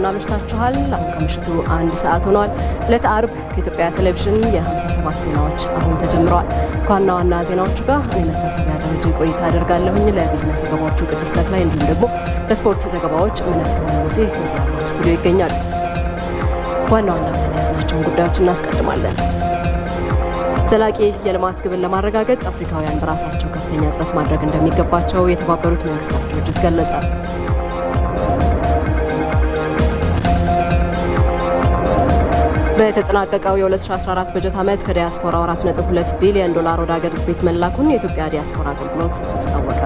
እንደምናመሽታችኋል። አሁን ከምሽቱ አንድ ሰዓት ሆኗል። ዕለተ አርብ ከኢትዮጵያ ቴሌቪዥን የ57 ዜናዎች አሁን ተጀምረዋል። ከዋና ዋና ዜናዎቹ ጋር እኔ መታሰቢያ ደረጃ ቆይታ አደርጋለሁኝ። ለቢዝነስ ዘገባዎቹ ቅድስት ተክላይ እንዲሁም ደግሞ ለስፖርት ዘገባዎች ምነጽሆን ሙሴ እዚህ አብረው ስቱዲዮ ይገኛሉ። ዋና ዋና ብለን የያዝናቸውን ጉዳዮች እናስቀድማለን። ዘላቂ የልማት ግብን ለማረጋገጥ አፍሪካውያን በራሳቸው ከፍተኛ ጥረት ማድረግ እንደሚገባቸው የተባበሩት መንግስታት ድርጅት ገለጸ። በተጠናቀቀው የ2014 በጀት ዓመት ከዲያስፖራው 4.2 ቢሊዮን ዶላር ወደ አገር ቤት መላኩን የኢትዮጵያ ዲያስፖራ አገልግሎት አስታወቀ።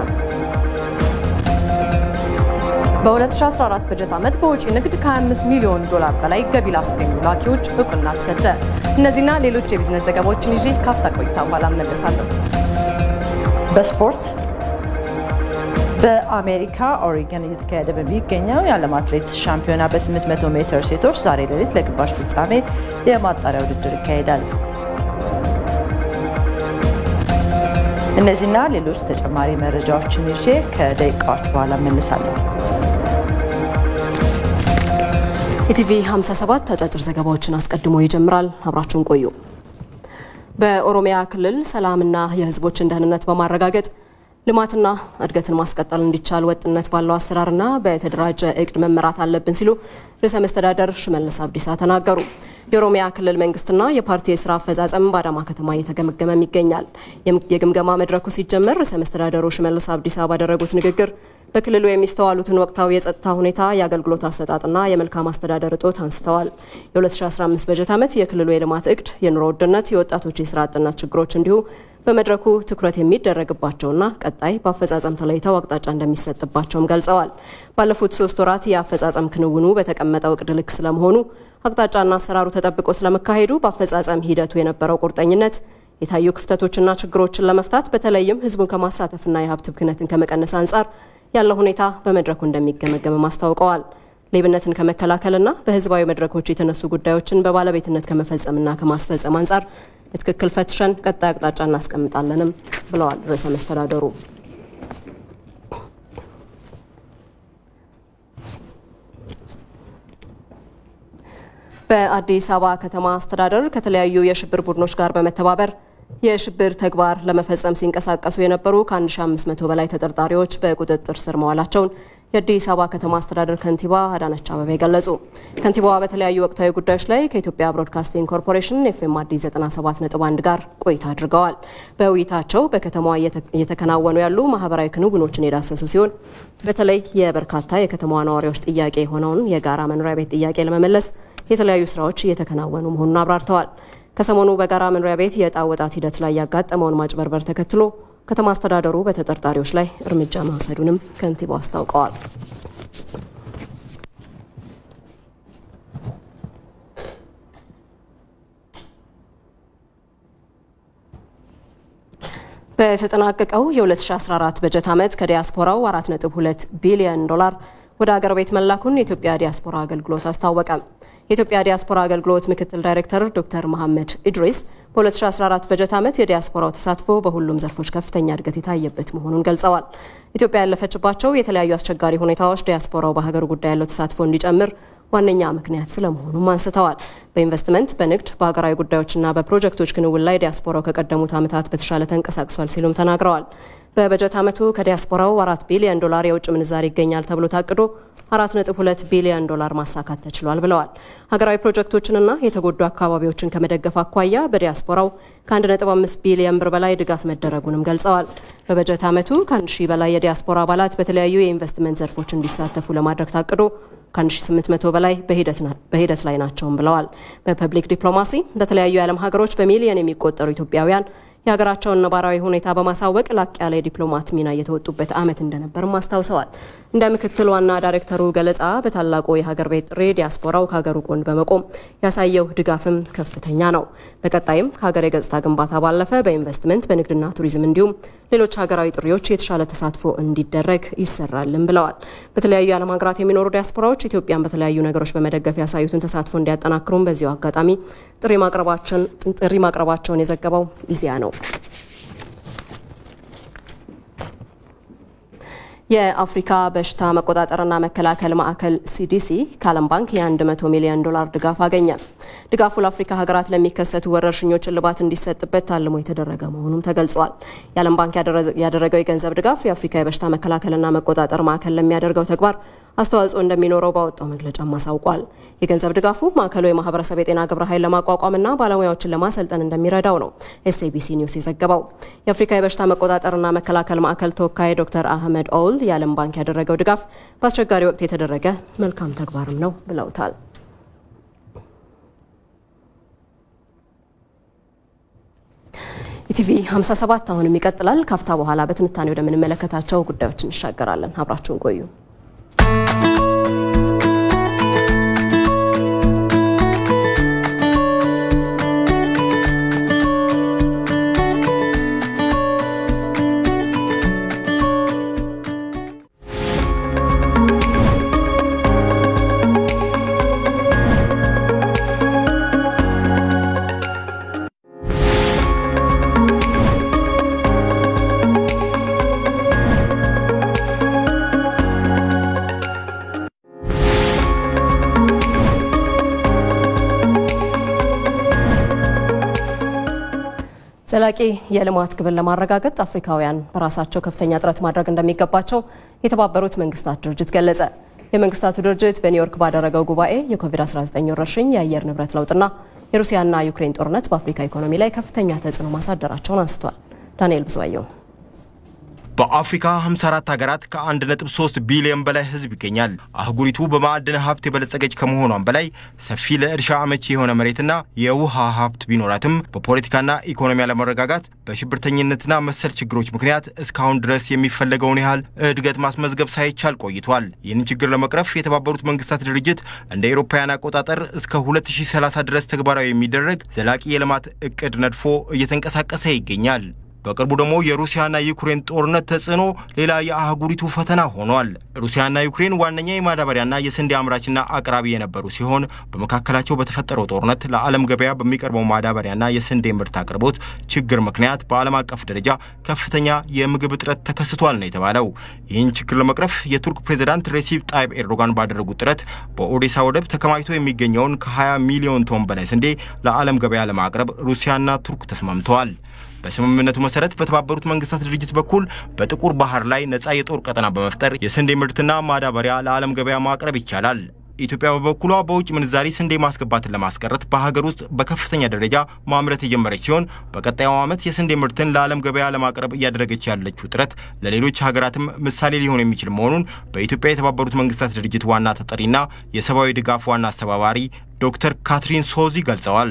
በ2014 በጀት ዓመት በውጪ ንግድ ከ25 ሚሊዮን ዶላር በላይ ገቢ ላስገኙ ላኪዎች እውቅና ተሰጠ። እነዚህና ሌሎች የቢዝነስ ዘገባዎችን ይዤ ካፍታ ቆይታ በኋላ እመለሳለሁ። በስፖርት በአሜሪካ ኦሪገን እየተካሄደ በሚገኘው የዓለም አትሌቲክስ ሻምፒዮና በ800 ሜትር ሴቶች ዛሬ ሌሊት ለግማሽ ፍጻሜ የማጣሪያ ውድድር ይካሄዳል። እነዚህና ሌሎች ተጨማሪ መረጃዎችን ይዤ ከደቂቃዎች በኋላ እመልሳለሁ። ኢቲቪ 57 አጫጭር ዘገባዎችን አስቀድሞ ይጀምራል። አብራችሁን ቆዩ። በኦሮሚያ ክልል ሰላምና የሕዝቦችን ደህንነት በማረጋገጥ ልማትና እድገትን ማስቀጠል እንዲቻል ወጥነት ባለው አሰራርና በተደራጀ እቅድ መመራት አለብን ሲሉ ርዕሰ መስተዳደር ሽመልስ አብዲሳ ተናገሩ። የኦሮሚያ ክልል መንግስትና የፓርቲ የስራ አፈጻጸም በአዳማ ከተማ እየተገመገመም ይገኛል። የግምገማ መድረኩ ሲጀመር ርዕሰ መስተዳደሩ ሽመልስ አብዲሳ ባደረጉት ንግግር በክልሉ የሚስተዋሉትን ወቅታዊ የጸጥታ ሁኔታ፣ የአገልግሎት አሰጣጥና የመልካም አስተዳደር እጦት አንስተዋል። የ2015 በጀት ዓመት የክልሉ የልማት እቅድ፣ የኑሮ ውድነት፣ የወጣቶች የስራ አጥነት ችግሮች እንዲሁ በመድረኩ ትኩረት የሚደረግባቸውና ቀጣይ በአፈጻጸም ተለይተው አቅጣጫ እንደሚሰጥባቸውም ገልጸዋል። ባለፉት ሶስት ወራት የአፈጻጸም ክንውኑ በተቀመጠው እቅድ ልክ ስለመሆኑ አቅጣጫና አሰራሩ ተጠብቆ ስለመካሄዱ በአፈጻጸም ሂደቱ የነበረው ቁርጠኝነት የታዩ ክፍተቶችና ችግሮችን ለመፍታት በተለይም ህዝቡን ከማሳተፍና የሀብት ብክነትን ከመቀነስ አንጻር ያለው ሁኔታ በመድረኩ እንደሚገመገምም አስታውቀዋል። ሌብነትን ከመከላከልና በህዝባዊ መድረኮች የተነሱ ጉዳዮችን በባለቤትነት ከመፈጸምና ከማስፈጸም አንጻር በትክክል ፈትሸን ቀጣይ አቅጣጫ እናስቀምጣለንም ብለዋል ርዕሰ መስተዳደሩ። በአዲስ አበባ ከተማ አስተዳደር ከተለያዩ የሽብር ቡድኖች ጋር በመተባበር የሽብር ተግባር ለመፈጸም ሲንቀሳቀሱ የነበሩ ከ1500 በላይ ተጠርጣሪዎች በቁጥጥር ስር መዋላቸውን የአዲስ አበባ ከተማ አስተዳደር ከንቲባ አዳነች አበቤ ገለጹ። ከንቲባዋ በተለያዩ ወቅታዊ ጉዳዮች ላይ ከኢትዮጵያ ብሮድካስቲንግ ኮርፖሬሽን ኤፍኤም አዲስ 97.1 ጋር ቆይታ አድርገዋል። በውይይታቸው በከተማዋ እየተከናወኑ ያሉ ማህበራዊ ክንውኖችን የዳሰሱ ሲሆን በተለይ የበርካታ የከተማዋ ነዋሪዎች ጥያቄ የሆነውን የጋራ መኖሪያ ቤት ጥያቄ ለመመለስ የተለያዩ ስራዎች እየተከናወኑ መሆኑን አብራርተዋል። ከሰሞኑ በጋራ መኖሪያ ቤት የዕጣ ወጣት ሂደት ላይ ያጋጠመውን ማጭበርበር ተከትሎ ከተማ አስተዳደሩ በተጠርጣሪዎች ላይ እርምጃ መውሰዱንም ከንቲባው አስታውቀዋል። በተጠናቀቀው የ2014 በጀት ዓመት ከዲያስፖራው 4.2 ቢሊዮን ዶላር ወደ አገር ቤት መላኩን የኢትዮጵያ ዲያስፖራ አገልግሎት አስታወቀ። የኢትዮጵያ ዲያስፖራ አገልግሎት ምክትል ዳይሬክተር ዶክተር መሐመድ ኢድሪስ በ2014 በጀት ዓመት የዲያስፖራው ተሳትፎ በሁሉም ዘርፎች ከፍተኛ እድገት የታየበት መሆኑን ገልጸዋል። ኢትዮጵያ ያለፈችባቸው የተለያዩ አስቸጋሪ ሁኔታዎች ዲያስፖራው በሀገር ጉዳይ ያለው ተሳትፎ እንዲጨምር ዋነኛ ምክንያት ስለመሆኑም አንስተዋል። በኢንቨስትመንት፣ በንግድ፣ በሀገራዊ ጉዳዮችና በፕሮጀክቶች ክንውን ላይ ዲያስፖራው ከቀደሙት ዓመታት በተሻለ ተንቀሳቅሷል ሲሉም ተናግረዋል። በበጀት ዓመቱ ከዲያስፖራው አራት ቢሊዮን ዶላር የውጭ ምንዛሪ ይገኛል ተብሎ ታቅዶ 4.2 ቢሊዮን ዶላር ማሳካት ተችሏል ብለዋል። ሀገራዊ ፕሮጀክቶችንና የተጎዱ አካባቢዎችን ከመደገፍ አኳያ በዲያስፖራው ከ1.5 ቢሊዮን ብር በላይ ድጋፍ መደረጉንም ገልጸዋል። በበጀት ዓመቱ ከ1 ሺህ በላይ የዲያስፖራ አባላት በተለያዩ የኢንቨስትመንት ዘርፎች እንዲሳተፉ ለማድረግ ታቅዶ ከ1800 በላይ በሂደት ላይ ናቸውም ብለዋል። በፐብሊክ ዲፕሎማሲ በተለያዩ የዓለም ሀገሮች በሚሊዮን የሚቆጠሩ ኢትዮጵያውያን የሀገራቸውን ነባራዊ ሁኔታ በማሳወቅ ላቅ ያለ የዲፕሎማት ሚና እየተወጡበት ዓመት እንደነበርም አስታውሰዋል። እንደ ምክትል ዋና ዳይሬክተሩ ገለጻ በታላቁ የሀገር ቤት ጥሪ ዲያስፖራው ከሀገሩ ጎን በመቆም ያሳየው ድጋፍም ከፍተኛ ነው። በቀጣይም ከሀገር የገጽታ ግንባታ ባለፈ በኢንቨስትመንት፣ በንግድና ቱሪዝም እንዲሁም ሌሎች ሀገራዊ ጥሪዎች የተሻለ ተሳትፎ እንዲደረግ ይሰራልም ብለዋል። በተለያዩ የዓለም ሀገራት የሚኖሩ ዲያስፖራዎች ኢትዮጵያን በተለያዩ ነገሮች በመደገፍ ያሳዩትን ተሳትፎ እንዲያጠናክሩም በዚሁ አጋጣሚ ጥሪ ማቅረባቸውን የዘገበው ኢዜአ ነው። የአፍሪካ በሽታ መቆጣጠርና መከላከል ማዕከል ሲዲሲ ከዓለም ባንክ የ100 ሚሊዮን ዶላር ድጋፍ አገኘ። ድጋፉ ለአፍሪካ ሀገራት ለሚከሰቱ ወረርሽኞች እልባት እንዲሰጥበት ታልሞ የተደረገ መሆኑም ተገልጿል። የዓለም ባንክ ያደረገው የገንዘብ ድጋፍ የአፍሪካ የበሽታ መከላከልና መቆጣጠር ማዕከል ለሚያደርገው ተግባር አስተዋጽኦ እንደሚኖረው ባወጣው መግለጫም አሳውቋል። የገንዘብ ድጋፉ ማዕከሉ የማህበረሰብ የጤና ግብረ ኃይል ለማቋቋምና ባለሙያዎችን ለማሰልጠን እንደሚረዳው ነው ኤስኤቢሲ ኒውስ የዘገበው። የአፍሪካ የበሽታ መቆጣጠርና መከላከል ማዕከል ተወካይ ዶክተር አህመድ ኦውል የዓለም ባንክ ያደረገው ድጋፍ በአስቸጋሪ ወቅት የተደረገ መልካም ተግባርም ነው ብለውታል። ኢቲቪ 57 አሁንም ይቀጥላል። ካፍታ በኋላ በትንታኔ ወደምንመለከታቸው ጉዳዮች እንሻገራለን። አብራችሁን ቆዩ። ዘላቂ የልማት ግብን ለማረጋገጥ አፍሪካውያን በራሳቸው ከፍተኛ ጥረት ማድረግ እንደሚገባቸው የተባበሩት መንግስታት ድርጅት ገለጸ። የመንግስታቱ ድርጅት በኒውዮርክ ባደረገው ጉባኤ የኮቪድ-19 ወረርሽኝ፣ የአየር ንብረት ለውጥና የሩሲያና ዩክሬን ጦርነት በአፍሪካ ኢኮኖሚ ላይ ከፍተኛ ተጽዕኖ ማሳደራቸውን አንስቷል። ዳንኤል ብዙአየው በአፍሪካ 54 ሀገራት ከ1.3 ቢሊዮን በላይ ህዝብ ይገኛል። አህጉሪቱ በማዕድን ሀብት የበለጸገች ከመሆኗም በላይ ሰፊ ለእርሻ አመቺ የሆነ መሬትና የውሃ ሀብት ቢኖራትም በፖለቲካና ኢኮኖሚ አለመረጋጋት፣ በሽብርተኝነትና መሰል ችግሮች ምክንያት እስካሁን ድረስ የሚፈለገውን ያህል እድገት ማስመዝገብ ሳይቻል ቆይቷል። ይህንን ችግር ለመቅረፍ የተባበሩት መንግስታት ድርጅት እንደ አውሮፓውያን አቆጣጠር እስከ 2030 ድረስ ተግባራዊ የሚደረግ ዘላቂ የልማት እቅድ ነድፎ እየተንቀሳቀሰ ይገኛል። በቅርቡ ደግሞ የሩሲያና ዩክሬን ጦርነት ተጽዕኖ ሌላ የአህጉሪቱ ፈተና ሆኗል። ሩሲያና ዩክሬን ዋነኛ የማዳበሪያና የስንዴ አምራችና አቅራቢ የነበሩ ሲሆን በመካከላቸው በተፈጠረው ጦርነት ለዓለም ገበያ በሚቀርበው ማዳበሪያና የስንዴ ምርት አቅርቦት ችግር ምክንያት በዓለም አቀፍ ደረጃ ከፍተኛ የምግብ እጥረት ተከስቷል ነው የተባለው። ይህን ችግር ለመቅረፍ የቱርክ ፕሬዚዳንት ሬሲፕ ጣይብ ኤርዶጋን ባደረጉት ጥረት በኦዴሳ ወደብ ተከማችቶ የሚገኘውን ከ20 ሚሊዮን ቶን በላይ ስንዴ ለዓለም ገበያ ለማቅረብ ሩሲያና ቱርክ ተስማምተዋል። በስምምነቱ መሰረት በተባበሩት መንግስታት ድርጅት በኩል በጥቁር ባህር ላይ ነፃ የጦር ቀጠና በመፍጠር የስንዴ ምርትና ማዳበሪያ ለዓለም ገበያ ማቅረብ ይቻላል። ኢትዮጵያ በበኩሏ በውጭ ምንዛሪ ስንዴ ማስገባትን ለማስቀረት በሀገር ውስጥ በከፍተኛ ደረጃ ማምረት የጀመረች ሲሆን በቀጣዩ ዓመት የስንዴ ምርትን ለዓለም ገበያ ለማቅረብ እያደረገች ያለችው ጥረት ለሌሎች ሀገራትም ምሳሌ ሊሆን የሚችል መሆኑን በኢትዮጵያ የተባበሩት መንግስታት ድርጅት ዋና ተጠሪና የሰብአዊ ድጋፍ ዋና አስተባባሪ ዶክተር ካትሪን ሶዚ ገልጸዋል።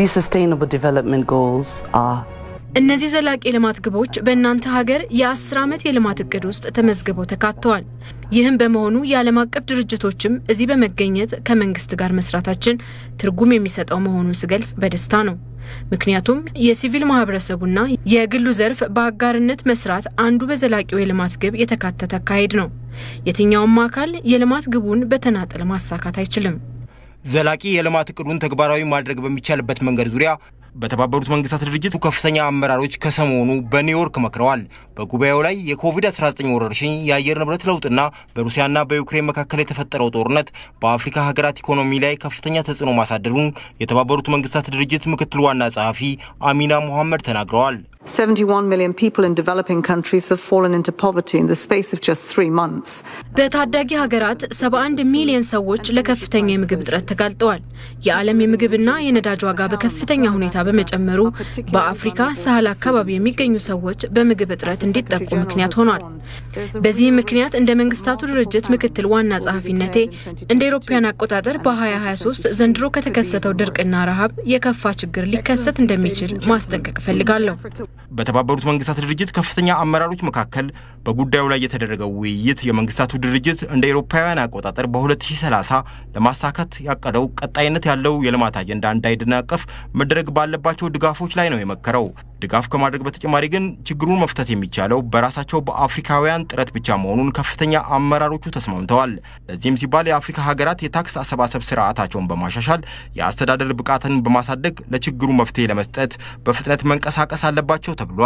እነዚህ ዘላቂ የልማት ግቦች በእናንተ ሀገር የአስር ዓመት የልማት እቅድ ውስጥ ተመዝግበው ተካተዋል። ይህም በመሆኑ የዓለም አቀፍ ድርጅቶችም እዚህ በመገኘት ከመንግስት ጋር መስራታችን ትርጉም የሚሰጠው መሆኑን ስገልጽ በደስታ ነው። ምክንያቱም የሲቪል ማህበረሰቡና የግሉ ዘርፍ በአጋርነት መስራት አንዱ በዘላቂው የልማት ግብ የተካተተ አካሄድ ነው። የትኛውም አካል የልማት ግቡን በተናጠል ማሳካት አይችልም። ዘላቂ የልማት እቅዱን ተግባራዊ ማድረግ በሚቻልበት መንገድ ዙሪያ በተባበሩት መንግስታት ድርጅት ከፍተኛ አመራሮች ከሰሞኑ በኒውዮርክ መክረዋል። በጉባኤው ላይ የኮቪድ-19 ወረርሽኝ፣ የአየር ንብረት ለውጥና በሩሲያና በዩክሬን መካከል የተፈጠረው ጦርነት በአፍሪካ ሀገራት ኢኮኖሚ ላይ ከፍተኛ ተጽዕኖ ማሳደሩን የተባበሩት መንግስታት ድርጅት ምክትል ዋና ጸሐፊ አሚና ሙሐመድ ተናግረዋል። 71 million people in developing countries have fallen into poverty in the space of just three months. በታዳጊ ሀገራት 71 ሚሊዮን ሰዎች ለከፍተኛ የምግብ እጥረት ተጋልጠዋል። የዓለም የምግብና የነዳጅ ዋጋ በከፍተኛ ሁኔታ በመጨመሩ በአፍሪካ ሳህል አካባቢ የሚገኙ ሰዎች በምግብ እጥረት እንዲጠቁ ምክንያት ሆኗል። በዚህም ምክንያት እንደ መንግስታቱ ድርጅት ምክትል ዋና ጸሐፊነቴ እንደ አውሮፓውያን አቆጣጠር በ2023 ዘንድሮ ከተከሰተው ድርቅና ረሃብ የከፋ ችግር ሊከሰት እንደሚችል ማስጠንቀቅ እፈልጋለሁ። በተባበሩት መንግስታት ድርጅት ከፍተኛ አመራሮች መካከል በጉዳዩ ላይ የተደረገው ውይይት የመንግስታቱ ድርጅት እንደ አውሮፓውያን አቆጣጠር በ2030 ለማሳካት ያቀደው ቀጣይነት ያለው የልማት አጀንዳ እንዳይደናቀፍ መደረግ ባለባቸው ድጋፎች ላይ ነው የመከረው። ድጋፍ ከማድረግ በተጨማሪ ግን ችግሩን መፍታት የሚቻለው በራሳቸው በአፍሪካውያን ጥረት ብቻ መሆኑን ከፍተኛ አመራሮቹ ተስማምተዋል። ለዚህም ሲባል የአፍሪካ ሀገራት የታክስ አሰባሰብ ስርዓታቸውን በማሻሻል የአስተዳደር ብቃትን በማሳደግ ለችግሩ መፍትሄ ለመስጠት በፍጥነት መንቀሳቀስ አለባቸው ተብሏል።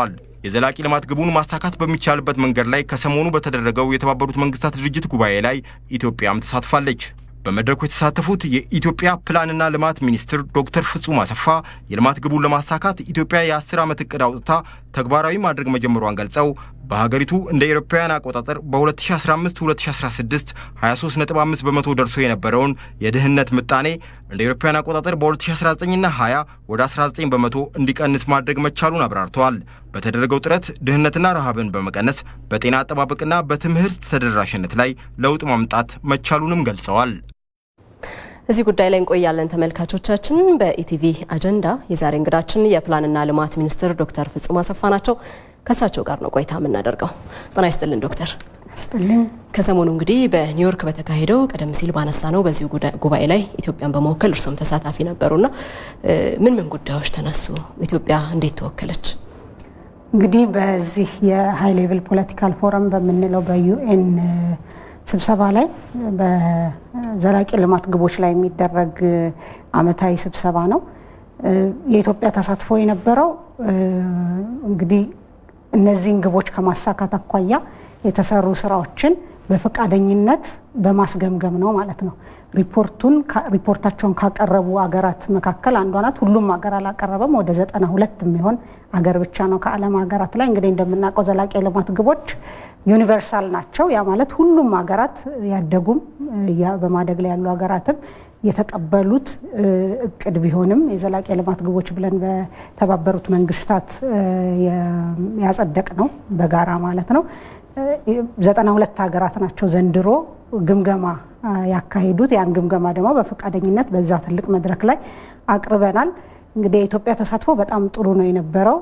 የዘላቂ ልማት ግቡን ማሳካት በሚቻልበት መንገድ ላይ ከሰሞኑ በተደረገው የተባበሩት መንግስታት ድርጅት ጉባኤ ላይ ኢትዮጵያም ተሳትፋለች። በመድረኩ የተሳተፉት የኢትዮጵያ ፕላንና ልማት ሚኒስትር ዶክተር ፍጹም አሰፋ የልማት ግቡን ለማሳካት ኢትዮጵያ የ10 ዓመት እቅድ አውጥታ ተግባራዊ ማድረግ መጀመሯን ገልጸው በሀገሪቱ እንደ ኤሮፓውያን አቆጣጠር በ2015-2016 23.5 በመቶ ደርሶ የነበረውን የድህነት ምጣኔ እንደ ኤሮፓውያን አቆጣጠር በ2019ና 20 ወደ 19 በመቶ እንዲቀንስ ማድረግ መቻሉን አብራርተዋል። በተደረገው ጥረት ድህነትና ረሃብን በመቀነስ በጤና አጠባበቅና በትምህርት ተደራሽነት ላይ ለውጥ ማምጣት መቻሉንም ገልጸዋል። እዚህ ጉዳይ ላይ እንቆያለን ተመልካቾቻችን። በኢቲቪ አጀንዳ የዛሬ እንግዳችን የፕላንና ልማት ሚኒስትር ዶክተር ፍጹም አሰፋ ናቸው። ከእሳቸው ጋር ነው ቆይታ የምናደርገው። ጤና ይስጥልን ዶክተር። ይስጥልኝ። ከሰሞኑ እንግዲህ በኒውዮርክ በተካሄደው ቀደም ሲል ባነሳ ነው በዚሁ ጉባኤ ላይ ኢትዮጵያን በመወከል እርሶም ተሳታፊ ነበሩና ምን ምን ጉዳዮች ተነሱ? ኢትዮጵያ እንዴት ተወከለች? እንግዲህ በዚህ የሀይ ሌቭል ፖለቲካል ፎረም በምንለው በዩኤን ስብሰባ ላይ በዘላቂ ልማት ግቦች ላይ የሚደረግ አመታዊ ስብሰባ ነው። የኢትዮጵያ ተሳትፎ የነበረው እንግዲህ እነዚህን ግቦች ከማሳካት አኳያ የተሰሩ ስራዎችን በፈቃደኝነት በማስገምገም ነው ማለት ነው። ሪፖርቱን ሪፖርታቸውን ካቀረቡ አገራት መካከል አንዷ ናት። ሁሉም ሀገር አላቀረበም። ወደ ዘጠና ሁለት የሚሆን አገር ብቻ ነው ከዓለም ሀገራት ላይ እንግዲህ እንደምናውቀው ዘላቂ የልማት ግቦች ዩኒቨርሳል ናቸው። ያ ማለት ሁሉም ሀገራት ያደጉም በማደግ ላይ ያሉ ሀገራትም የተቀበሉት እቅድ ቢሆንም የዘላቂ የልማት ግቦች ብለን በተባበሩት መንግስታት ያጸደቅ ነው በጋራ ማለት ነው። ዘጠና ሁለት ሀገራት ናቸው ዘንድሮ ግምገማ ያካሂዱት። ያን ግምገማ ደግሞ በፈቃደኝነት በዛ ትልቅ መድረክ ላይ አቅርበናል። እንግዲህ የኢትዮጵያ ተሳትፎ በጣም ጥሩ ነው የነበረው።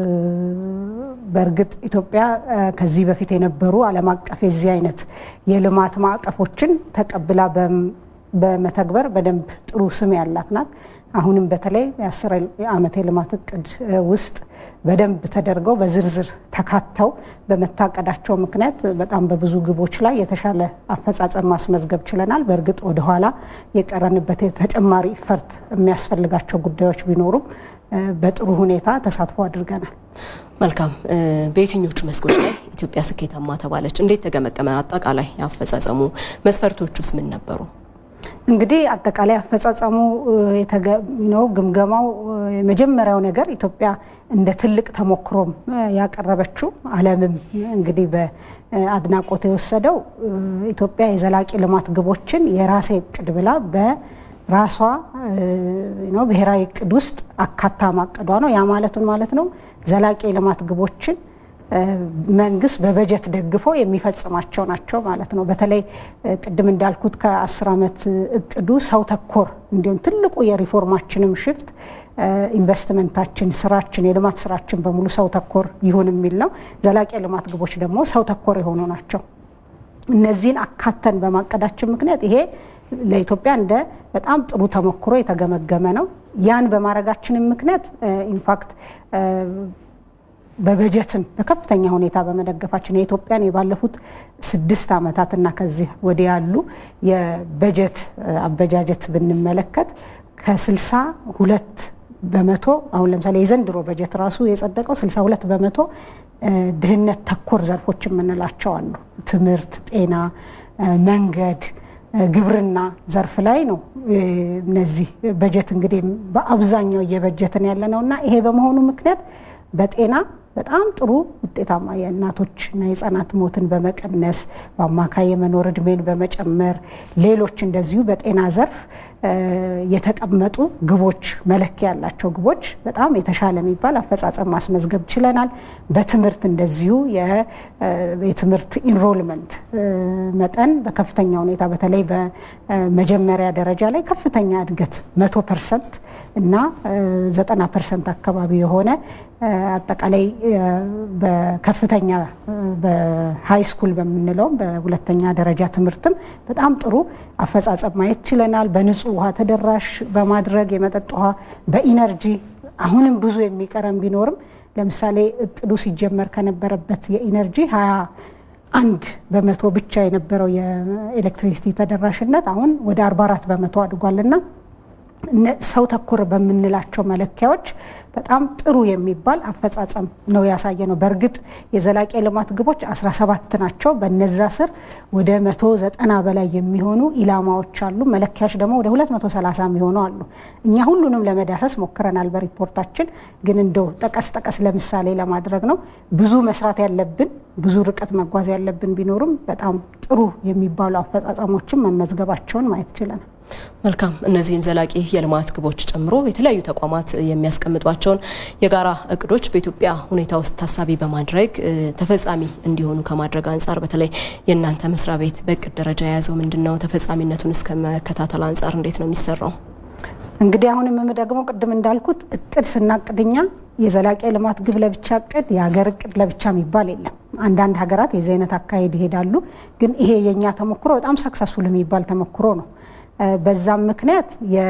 በእርግጥ ኢትዮጵያ ከዚህ በፊት የነበሩ ዓለም አቀፍ የዚህ አይነት የልማት ማዕቀፎችን ተቀብላ በመተግበር በደንብ ጥሩ ስም ያላት ናት። አሁንም በተለይ የአስር ዓመት የልማት እቅድ ውስጥ በደንብ ተደርገው በዝርዝር ተካተው በመታቀዳቸው ምክንያት በጣም በብዙ ግቦች ላይ የተሻለ አፈጻጸም ማስመዝገብ ችለናል። በእርግጥ ወደኋላ የቀረንበት ተጨማሪ ፈርት የሚያስፈልጋቸው ጉዳዮች ቢኖሩም በጥሩ ሁኔታ ተሳትፎ አድርገናል። መልካም። በየትኞቹ መስኮች ላይ ኢትዮጵያ ስኬታማ ተባለች? እንዴት ተገመገመ? አጠቃላይ አፈጻጸሙ መስፈርቶቹስ ምን ነበሩ? እንግዲህ አጠቃላይ አፈጻጸሙ ነው ግምገማው። የመጀመሪያው ነገር ኢትዮጵያ እንደ ትልቅ ተሞክሮም ያቀረበችው ዓለምም እንግዲህ በአድናቆት የወሰደው ኢትዮጵያ የዘላቂ ልማት ግቦችን የራሴ እቅድ ብላ በራሷ ብሔራዊ እቅድ ውስጥ አካታ ማቀዷ ነው። ያ ማለቱን ማለት ነው ዘላቂ የልማት ግቦችን መንግስት በበጀት ደግፎ የሚፈጽማቸው ናቸው ማለት ነው። በተለይ ቅድም እንዳልኩት ከአስር ዓመት እቅዱ ሰው ተኮር እንዲሁም ትልቁ የሪፎርማችንም ሽፍት ኢንቨስትመንታችን፣ ስራችን፣ የልማት ስራችን በሙሉ ሰው ተኮር ይሁን የሚል ነው። ዘላቂ የልማት ግቦች ደግሞ ሰው ተኮር የሆኑ ናቸው። እነዚህን አካተን በማቀዳችን ምክንያት ይሄ ለኢትዮጵያ እንደ በጣም ጥሩ ተሞክሮ የተገመገመ ነው። ያን በማድረጋችንም ምክንያት ኢንፋክት በበጀትም በከፍተኛ ሁኔታ በመደገፋችን የኢትዮጵያን የባለፉት ስድስት ዓመታትና ከዚህ ወዲህ ያሉ የበጀት አበጃጀት ብንመለከት ከስልሳ ሁለት በመቶ አሁን ለምሳሌ የዘንድሮ በጀት ራሱ የጸደቀው 62 በመቶ ድህነት ተኮር ዘርፎች የምንላቸው አሉ። ትምህርት፣ ጤና፣ መንገድ፣ ግብርና ዘርፍ ላይ ነው። እነዚህ በጀት እንግዲህ በአብዛኛው እየበጀትን ያለ ነው እና ይሄ በመሆኑ ምክንያት በጤና በጣም ጥሩ ውጤታማ የእናቶችና የህፃናት ሞትን በመቀነስ በአማካይ የመኖር እድሜን በመጨመር ሌሎች እንደዚሁ በጤና ዘርፍ የተቀመጡ ግቦች መለኪያ ያላቸው ግቦች በጣም የተሻለ የሚባል አፈጻጸም ማስመዝገብ ችለናል። በትምህርት እንደዚሁ የትምህርት ኢንሮልመንት መጠን በከፍተኛ ሁኔታ በተለይ በመጀመሪያ ደረጃ ላይ ከፍተኛ እድገት መቶ ፐርሰንት እና ዘጠና ፐርሰንት አካባቢ የሆነ አጠቃላይ በከፍተኛ በሃይ ስኩል በምንለውም በሁለተኛ ደረጃ ትምህርትም በጣም ጥሩ አፈጻጸም ማየት ችለናል። በንጹህ ውሃ ተደራሽ በማድረግ የመጠጥ ውሃ፣ በኢነርጂ አሁንም ብዙ የሚቀረን ቢኖርም ለምሳሌ እቅዱ ሲጀመር ከነበረበት የኢነርጂ ሀያ አንድ በመቶ ብቻ የነበረው የኤሌክትሪሲቲ ተደራሽነት አሁን ወደ 44 በመቶ አድጓልና ሰው ተኮር በምንላቸው መለኪያዎች በጣም ጥሩ የሚባል አፈጻጸም ነው ያሳየ ነው። በእርግጥ የዘላቂ ልማት ግቦች 17 ናቸው። በነዛ ስር ወደ 190 በላይ የሚሆኑ ኢላማዎች አሉ። መለኪያዎች ደግሞ ወደ 230 የሚሆኑ አሉ። እኛ ሁሉንም ለመዳሰስ ሞክረናል በሪፖርታችን። ግን እንደው ጠቀስ ጠቀስ ለምሳሌ ለማድረግ ነው ብዙ መስራት ያለብን ብዙ ርቀት መጓዝ ያለብን ቢኖርም በጣም ጥሩ የሚባሉ አፈጻጸሞችን መመዝገባቸውን ማየት ችለናል። መልካም። እነዚህን ዘላቂ የልማት ግቦች ጨምሮ የተለያዩ ተቋማት የሚያስቀምጧቸውን የጋራ እቅዶች በኢትዮጵያ ሁኔታ ውስጥ ታሳቢ በማድረግ ተፈጻሚ እንዲሆኑ ከማድረግ አንጻር በተለይ የእናንተ መስሪያ ቤት በእቅድ ደረጃ የያዘው ምንድን ነው? ተፈጻሚነቱን እስከ መከታተል አንጻር እንዴት ነው የሚሰራው? እንግዲህ አሁን የምደግመው ቅድም እንዳልኩት እቅድ ስናቅድኛ የዘላቂ ልማት ግብ ለብቻ እቅድ፣ የሀገር እቅድ ለብቻ የሚባል የለም። አንዳንድ ሀገራት የዚህ አይነት አካሄድ ይሄዳሉ። ግን ይሄ የእኛ ተሞክሮ በጣም ሰክሰስፉል የሚባል ተሞክሮ ነው። በዛም ምክንያት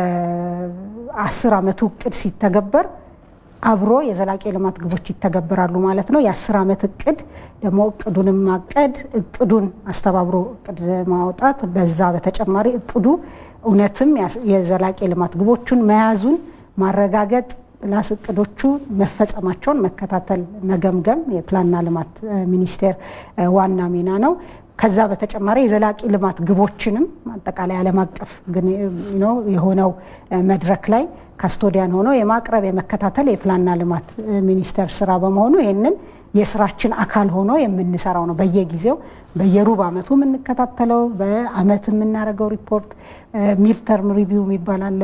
የአስር አመቱ እቅድ ሲተገበር አብሮ የዘላቂ ልማት ግቦች ይተገበራሉ ማለት ነው። የአስር አመት እቅድ ደግሞ እቅዱንም ማቀድ እቅዱን አስተባብሮ እቅድ ማውጣት፣ በዛ በተጨማሪ እቅዱ እውነትም የዘላቂ ልማት ግቦቹን መያዙን ማረጋገጥ ፕላስ እቅዶቹ መፈጸማቸውን መከታተል፣ መገምገም የፕላንና ልማት ሚኒስቴር ዋና ሚና ነው። ከዛ በተጨማሪ የዘላቂ ልማት ግቦችንም አጠቃላይ ዓለም አቀፍ የሆነው መድረክ ላይ ካስቶዲያን ሆኖ የማቅረብ የመከታተል የፕላንና ልማት ሚኒስቴር ስራ በመሆኑ ይህንን የስራችን አካል ሆኖ የምንሰራው ነው። በየጊዜው በየሩብ አመቱ የምንከታተለው በአመት የምናደርገው ሪፖርት ሚድተርም ሪቪው የሚባል አለ።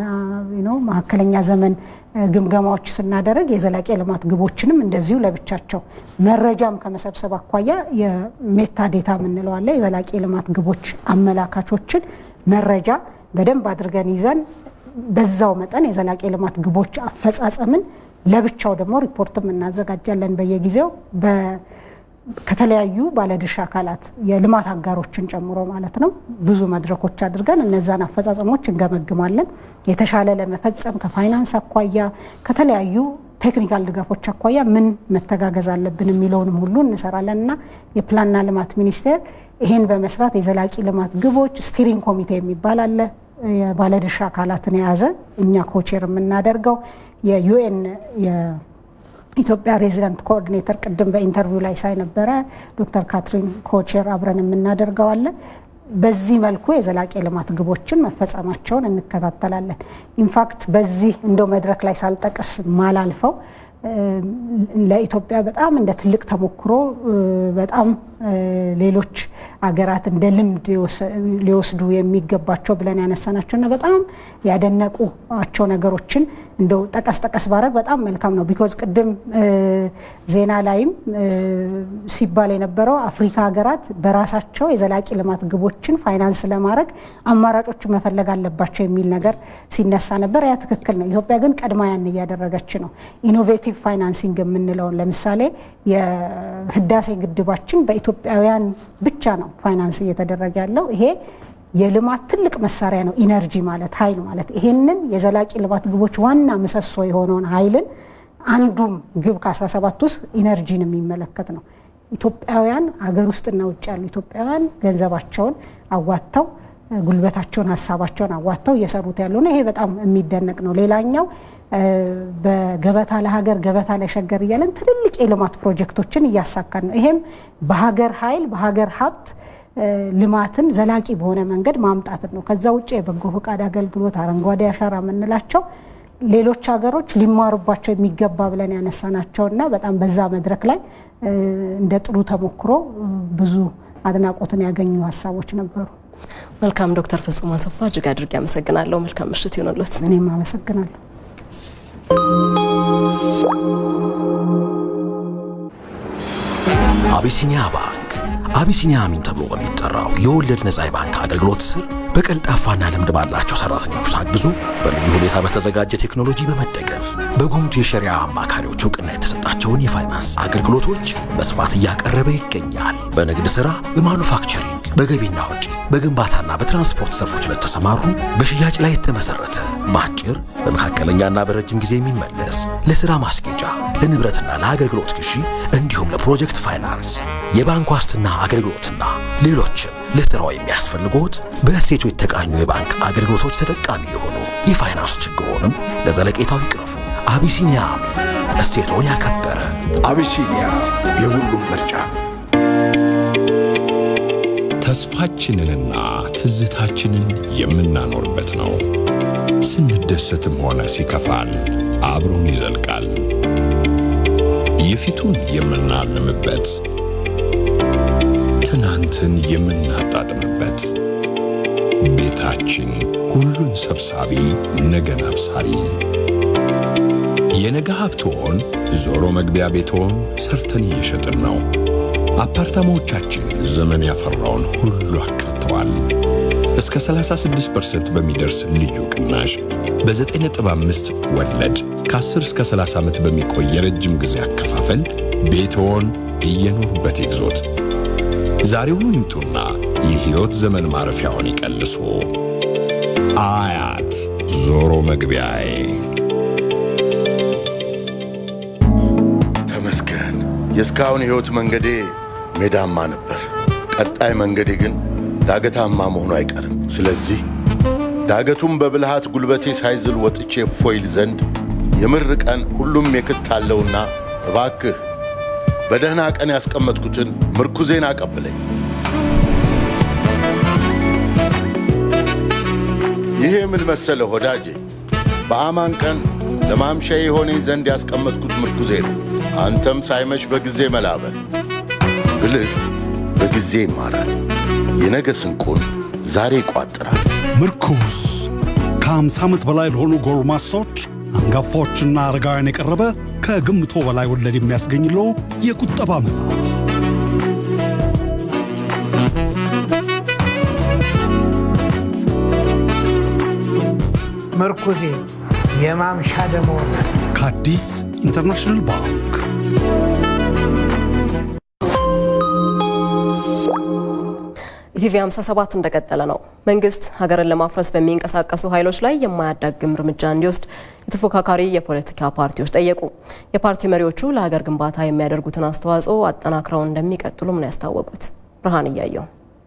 መካከለኛ ዘመን ግምገማዎች ስናደርግ የዘላቂ ልማት ግቦችንም እንደዚሁ ለብቻቸው መረጃም ከመሰብሰብ አኳያ የሜታ ዴታ የምንለው አለ። የዘላቂ ልማት ግቦች አመላካቾችን መረጃ በደንብ አድርገን ይዘን በዛው መጠን የዘላቂ ልማት ግቦች አፈጻጸምን ለብቻው ደግሞ ሪፖርትም እናዘጋጃለን በየጊዜው ከተለያዩ ባለድርሻ አካላት የልማት አጋሮችን ጨምሮ ማለት ነው። ብዙ መድረኮች አድርገን እነዛን አፈጻጸሞች እንገመግማለን። የተሻለ ለመፈጸም ከፋይናንስ አኳያ ከተለያዩ ቴክኒካል ድጋፎች አኳያ ምን መተጋገዝ አለብን የሚለውንም ሁሉ እንሰራለን እና የፕላንና ልማት ሚኒስቴር ይህን በመስራት የዘላቂ ልማት ግቦች ስቲሪንግ ኮሚቴ የሚባል አለ። የባለድርሻ አካላትን የያዘ እኛ ኮቼር የምናደርገው የዩኤን የኢትዮጵያ ሬዚደንት ኮኦርዲኔተር ቅድም በኢንተርቪው ላይ ሳይ ነበረ ዶክተር ካትሪን ኮቼር አብረን የምናደርገው አለ። በዚህ መልኩ የዘላቂ ልማት ግቦችን መፈጸማቸውን እንከታተላለን። ኢንፋክት በዚህ እንደው መድረክ ላይ ሳልጠቅስ ማላልፈው ለኢትዮጵያ በጣም እንደ ትልቅ ተሞክሮ በጣም ሌሎች አገራት እንደ ልምድ ሊወስዱ የሚገባቸው ብለን ያነሳናቸው እና በጣም ያደነቁቸው ነገሮችን እንደው ጠቀስ ጠቀስ ባረግ በጣም መልካም ነው። ቢኮዝ ቅድም ዜና ላይም ሲባል የነበረው አፍሪካ ሀገራት በራሳቸው የዘላቂ ልማት ግቦችን ፋይናንስ ለማድረግ አማራጮችን መፈለግ አለባቸው የሚል ነገር ሲነሳ ነበር። ያ ትክክል ነው። ኢትዮጵያ ግን ቀድማ ያን እያደረገች ነው። ኢኖቬቲቭ ፋይናንሲንግ የምንለውን ለምሳሌ የህዳሴ ግድባችን በኢትዮጵያውያን ብቻ ነው ፋይናንስ እየተደረገ ያለው። ይሄ የልማት ትልቅ መሳሪያ ነው። ኢነርጂ ማለት ኃይል ማለት ይሄንን የዘላቂ ልማት ግቦች ዋና ምሰሶ የሆነውን ኃይልን አንዱም ግብ ከ17 ውስጥ ኢነርጂን የሚመለከት ነው። ኢትዮጵያውያን አገር ውስጥና ውጭ ያሉ ኢትዮጵያውያን ገንዘባቸውን አዋጥተው ጉልበታቸውን፣ ሀሳባቸውን አዋጥተው እየሰሩት ያሉ ነው። ይሄ በጣም የሚደነቅ ነው። ሌላኛው በገበታ ለሀገር ገበታ ለሸገር እያለን ትልልቅ የልማት ፕሮጀክቶችን እያሳካን ነው። ይሄም በሀገር ኃይል በሀገር ሀብት ልማትን ዘላቂ በሆነ መንገድ ማምጣትን ነው። ከዛ ውጭ የበጎ ፈቃድ አገልግሎት፣ አረንጓዴ አሻራ የምንላቸው ሌሎች ሀገሮች ሊማሩባቸው የሚገባ ብለን ያነሳናቸው እና በጣም በዛ መድረክ ላይ እንደ ጥሩ ተሞክሮ ብዙ አድናቆትን ያገኙ ሀሳቦች ነበሩ። መልካም ዶክተር ፍጹም አሰፋ እጅግ አድርጌ አመሰግናለሁ። መልካም ምሽት ይሆንሎት። እኔም አመሰግናለሁ። አቢሲኒያ ባንክ አቢሲኒያ አሚን ተብሎ በሚጠራው የወለድ ነጻ የባንክ አገልግሎት ስር በቀልጣፋና ልምድ ባላቸው ሰራተኞች ታግዞ በልዩ ሁኔታ በተዘጋጀ ቴክኖሎጂ በመደገፍ በጉምቱ የሸሪያ አማካሪዎች እውቅና የተሰጣቸውን የፋይናንስ አገልግሎቶች በስፋት እያቀረበ ይገኛል። በንግድ ሥራ፣ በማኑፋክቸሪንግ፣ በገቢና ወጪ፣ በግንባታና በትራንስፖርት ዘርፎች ለተሰማሩ በሽያጭ ላይ የተመሰረተ በአጭር በመካከለኛና በረጅም ጊዜ የሚመለስ ለሥራ ማስጌጫ፣ ለንብረትና ለአገልግሎት ግዢ እንዲሁም ለፕሮጀክት ፋይናንስ፣ የባንክ ዋስትና አገልግሎትና ሌሎችም ለሥራው የሚያስፈልጎት በእሴቱ የተቃኙ የባንክ አገልግሎቶች ተጠቃሚ የሆኑ የፋይናንስ ችግሮንም ለዘለቄታው ይቅረፉ። አቢሲኒያ አሚን እሴቶን ያከበረ አቢሲኒያ የሁሉም ምርጫ። ተስፋችንንና ትዝታችንን የምናኖርበት ነው። ስንደሰትም ሆነ ሲከፋን አብሮን ይዘልቃል። የፊቱን የምናልምበት፣ ትናንትን የምናጣጥምበት፣ ቤታችን ሁሉን ሰብሳቢ ነገን አብሳሪ የነገ ሀብትዎን ዞሮ መግቢያ ቤትዎን ሰርተን እየሸጥን ነው። አፓርታማዎቻችን ዘመን ያፈራውን ሁሉ አካተዋል። እስከ 36% በሚደርስ ልዩ ቅናሽ በ9.5 ወለድ ከ10 እስከ 30 ዓመት በሚቆይ የረጅም ጊዜ አከፋፈል ቤትዎን እየኖሩበት ይግዙት። ዛሬውኑ ይምጡና የሕይወት ዘመን ማረፊያውን ይቀልሱ። አያት ዞሮ መግቢያዬ ተመስገን። የእስካሁን ሕይወት መንገዴ ሜዳማ ነበር። ቀጣይ መንገዴ ግን ዳገታማ መሆኑ አይቀርም። ስለዚህ ዳገቱም በብልሃት ጉልበቴ ሳይዝል ወጥቼ ፎይል ዘንድ የምር ቀን ሁሉም የክት አለውና እባክህ በደህና ቀን ያስቀመጥኩትን ምርኩዜን አቀብለኝ። ይሄ ምን መሰለ ወዳጄ፣ በአማን ቀን ለማምሻ የሆነኝ ዘንድ ያስቀመጥኩት ምርኩዜ ነው። አንተም ሳይመሽ በጊዜ መላበል ብልህ በጊዜ ይማራል። የነገ ስንቁን ዛሬ ይቋጥራል። ምርኩዝ ከ50 ዓመት በላይ ለሆኑ ጎልማሶች አንጋፋዎችና አረጋውያን የቀረበ ከግምቶ በላይ ወለድ የሚያስገኝለው የቁጠባ መላ ምርኩዜ የማምሻ ደመወዝ ከአዲስ ኢንተርናሽናል ባንክ ኢቲቪ 57 እንደቀጠለ ነው። መንግስት ሀገርን ለማፍረስ በሚንቀሳቀሱ ኃይሎች ላይ የማያዳግም እርምጃ እንዲወስድ የተፎካካሪ የፖለቲካ ፓርቲዎች ጠየቁ። የፓርቲ መሪዎቹ ለሀገር ግንባታ የሚያደርጉትን አስተዋጽኦ አጠናክረው እንደሚቀጥሉም ነው ያስታወቁት። ብርሃን እያየው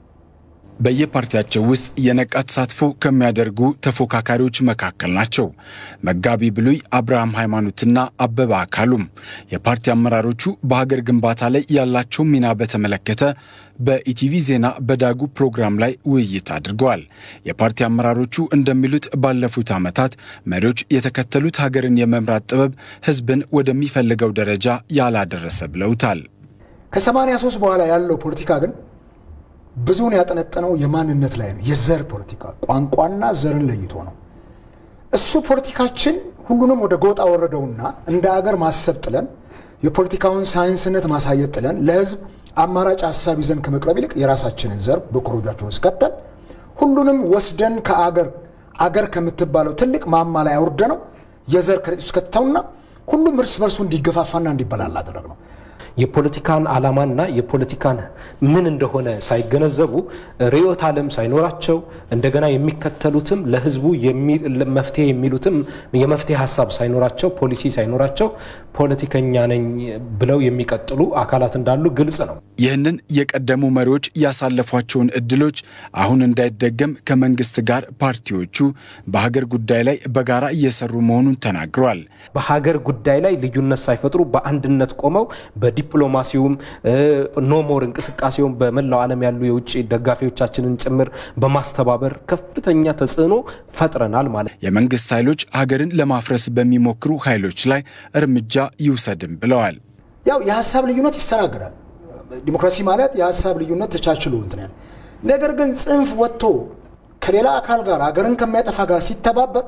በየፓርቲያቸው ውስጥ የነቃ ተሳትፎ ከሚያደርጉ ተፎካካሪዎች መካከል ናቸው። መጋቢ ብሉይ አብርሃም ሃይማኖትና አበበ አካሉም የፓርቲ አመራሮቹ በሀገር ግንባታ ላይ ያላቸው ሚና በተመለከተ በኢቲቪ ዜና በዳጉ ፕሮግራም ላይ ውይይት አድርገዋል። የፓርቲ አመራሮቹ እንደሚሉት ባለፉት ዓመታት መሪዎች የተከተሉት ሀገርን የመምራት ጥበብ ህዝብን ወደሚፈልገው ደረጃ ያላደረሰ ብለውታል። ከ83 በኋላ ያለው ፖለቲካ ግን ብዙውን ያጠነጠነው የማንነት ላይ ነው። የዘር ፖለቲካ ቋንቋና ዘርን ለይቶ ነው። እሱ ፖለቲካችን ሁሉንም ወደ ጎጣ ወረደውና እንደ አገር ማሰብ ጥለን የፖለቲካውን ሳይንስነት ማሳየት ጥለን ለህዝብ አማራጭ ሀሳብ ይዘን ከመቅረብ ይልቅ የራሳችንን ዘር በኮሮጃችን ውስጥ ከተን ሁሉንም ወስደን ከአገር አገር ከምትባለው ትልቅ ማማ ላይ አውርደ ነው የዘር ከረጢት ውስጥ ከተውና ሁሉም እርስ በርሱ እንዲገፋፋና እንዲበላል አደረግ ነው። የፖለቲካን ዓላማና የፖለቲካን ምን እንደሆነ ሳይገነዘቡ ርዕዮተ ዓለም ሳይኖራቸው እንደገና የሚከተሉትም ለህዝቡ መፍትሄ የሚሉትም የመፍትሄ ሀሳብ ሳይኖራቸው ፖሊሲ ሳይኖራቸው ፖለቲከኛ ነኝ ብለው የሚቀጥሉ አካላት እንዳሉ ግልጽ ነው። ይህንን የቀደሙ መሪዎች ያሳለፏቸውን እድሎች አሁን እንዳይደገም ከመንግስት ጋር ፓርቲዎቹ በሀገር ጉዳይ ላይ በጋራ እየሰሩ መሆኑን ተናግረዋል። በሀገር ጉዳይ ላይ ልዩነት ሳይፈጥሩ በአንድነት ቆመው በዲፕሎማሲውም ኖሞር እንቅስቃሴውም በመላው ዓለም ያሉ የውጭ ደጋፊዎቻችንን ጭምር በማስተባበር ከፍተኛ ተጽዕኖ ፈጥረናል ማለት የመንግስት ኃይሎች ሀገርን ለማፍረስ በሚሞክሩ ኃይሎች ላይ እርምጃ ይውሰድም ብለዋል። ያው የሀሳብ ልዩነት ይስተናገዳል። ዲሞክራሲ ማለት የሀሳብ ልዩነት ተቻችሎ እንትን ያለ ነገር ግን ጽንፍ ወጥቶ ከሌላ አካል ጋር ሀገርን ከሚያጠፋ ጋር ሲተባበር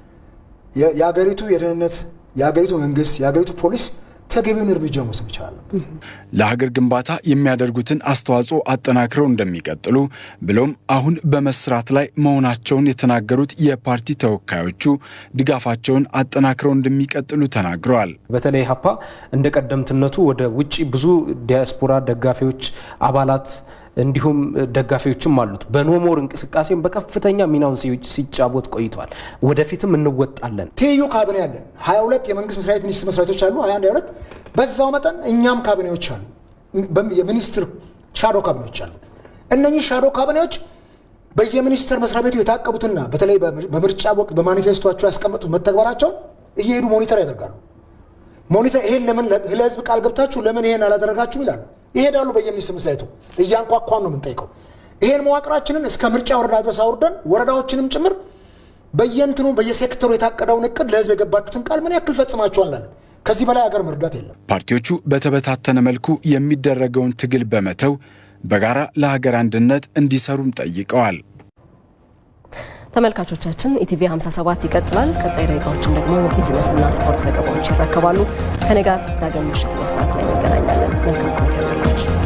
የሀገሪቱ የደህንነት የሀገሪቱ መንግስት የሀገሪቱ ፖሊስ ተገቢውን እርምጃ መውሰድ ይችላል። ለሀገር ግንባታ የሚያደርጉትን አስተዋጽኦ አጠናክረው እንደሚቀጥሉ ብሎም አሁን በመስራት ላይ መሆናቸውን የተናገሩት የፓርቲ ተወካዮቹ ድጋፋቸውን አጠናክረው እንደሚቀጥሉ ተናግረዋል። በተለይ ሀፓ እንደ ቀደምትነቱ ወደ ውጭ ብዙ ዲያስፖራ ደጋፊዎች፣ አባላት እንዲሁም ደጋፊዎችም አሉት። በኖሞር እንቅስቃሴም በከፍተኛ ሚናውን ሲጫወት ቆይቷል። ወደፊትም እንወጣለን። ትይዩ ካቢኔ አለን። 22 የመንግስት መስሪያ ቤት ሚኒስትር መስሪያ ቤቶች አሉ። 21 22 በዛው መጠን እኛም ካቢኔዎች አሉ። የሚኒስትር ሻዶ ካቢኔዎች አሉ። እነኚህ ሻዶ ካቢኔዎች በየሚኒስቴር መስሪያ ቤቱ የታቀቡትና በተለይ በምርጫ ወቅት በማኒፌስቶቸው ያስቀመጡት መተግበራቸውን እየሄዱ ሞኒተር ያደርጋሉ። ሞኒተር ይሄን ለምን ለህዝብ ቃል ገብታችሁ ለምን ይሄን አላደረጋችሁም ይላሉ። ይሄዳሉ በየሚኒስቴር መስሪያ ቤቱ እያንኳኳን ነው የምንጠይቀው። ይሄን መዋቅራችንን እስከ ምርጫ ወረዳ ድረስ አውርደን ወረዳዎችንም ጭምር በየእንትኑ በየሴክተሩ የታቀደውን እቅድ ለህዝብ የገባችሁትን ቃል ምን ያክል ፈጽማችኋል እንላለን። ከዚህ በላይ ሀገር መርዳት የለም። ፓርቲዎቹ በተበታተነ መልኩ የሚደረገውን ትግል በመተው በጋራ ለሀገር አንድነት እንዲሰሩም ጠይቀዋል። ተመልካቾቻችን ኢቲቪ 57 ይቀጥላል። ቀጣይ ደቂቃዎችን ደግሞ ቢዝነስና ስፖርት ዘገባዎች ይረከባሉ። ከኔ ጋር ዳግም ምሽት ሁለት ሰዓት ላይ እንገናኛለን። መልካም ቆይታ ይሆንላችሁ።